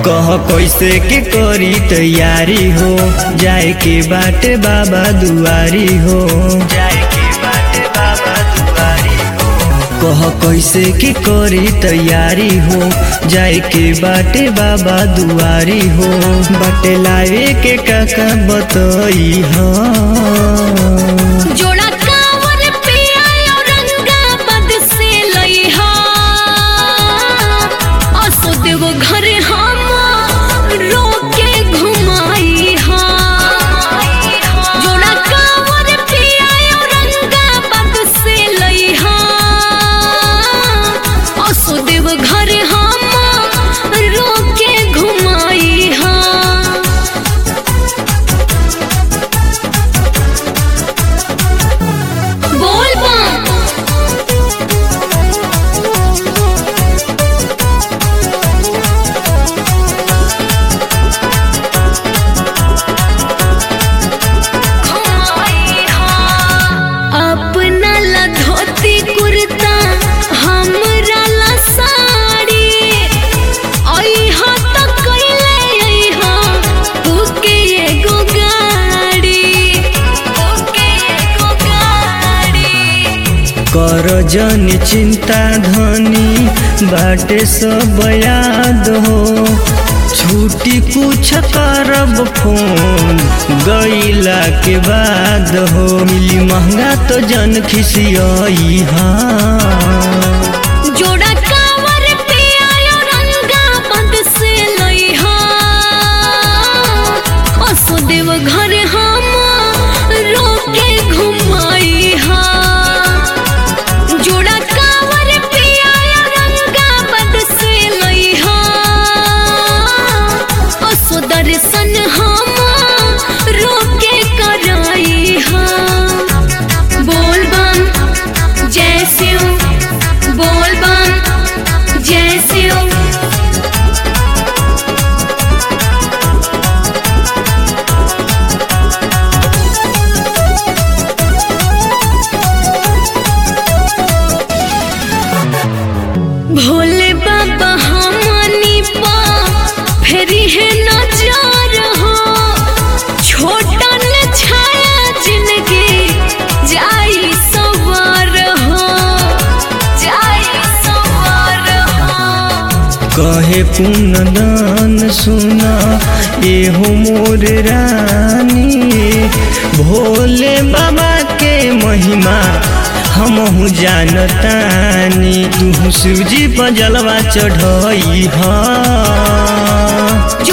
कह कैसे के करी तैयारी हो जाए के बाटे बाबा दुआरी हो जाए के बाटे बाबा दुआरी हो कह कैसे के करी तैयारी हो जाए के बाटे बाबा दुआरी हो बाटे लावे के काका बतई हो जोड़ा कावर पे आयो रंगाबाद से लइहा असो देव घर हम रोके घुमाई हा जोड़ा कावर पे आयो रंगाबाद से लइहा असो देव घर हम रोके घुमाई हा बोल बम अपना ला धोती कुर्ता हमरा ला साड़ी अइहा त कइले अइहा तू के एगो गाड़ी तू के एगो गाड़ी कर जन चिंता धनी बाटे सब याद हो छुट्टी कुछ करब फोन गईला के बाद हो मिली महंगा तो जन खिसियई हाँ जोड़ा कावर पे आयो रंगाबाद से लइहा असो देव घर हम रोके घुमाई हा जोड़ा कावर पे आयो रंगाबाद से लइहा असो दर्शन हम रोके कराई हा बोल बम जय शिव बोल बम जय शिव भोले बाबा हमनी पा फेरी है नजर हो छोटा न छाया जिंदगी जाई सवार हो जाई सवार हो कहे पुनदान सुना एहो मोर रानी भोले बाबा के महिमा हमहू जानतानी तू शिवजी पर जलवा चढ़ई हा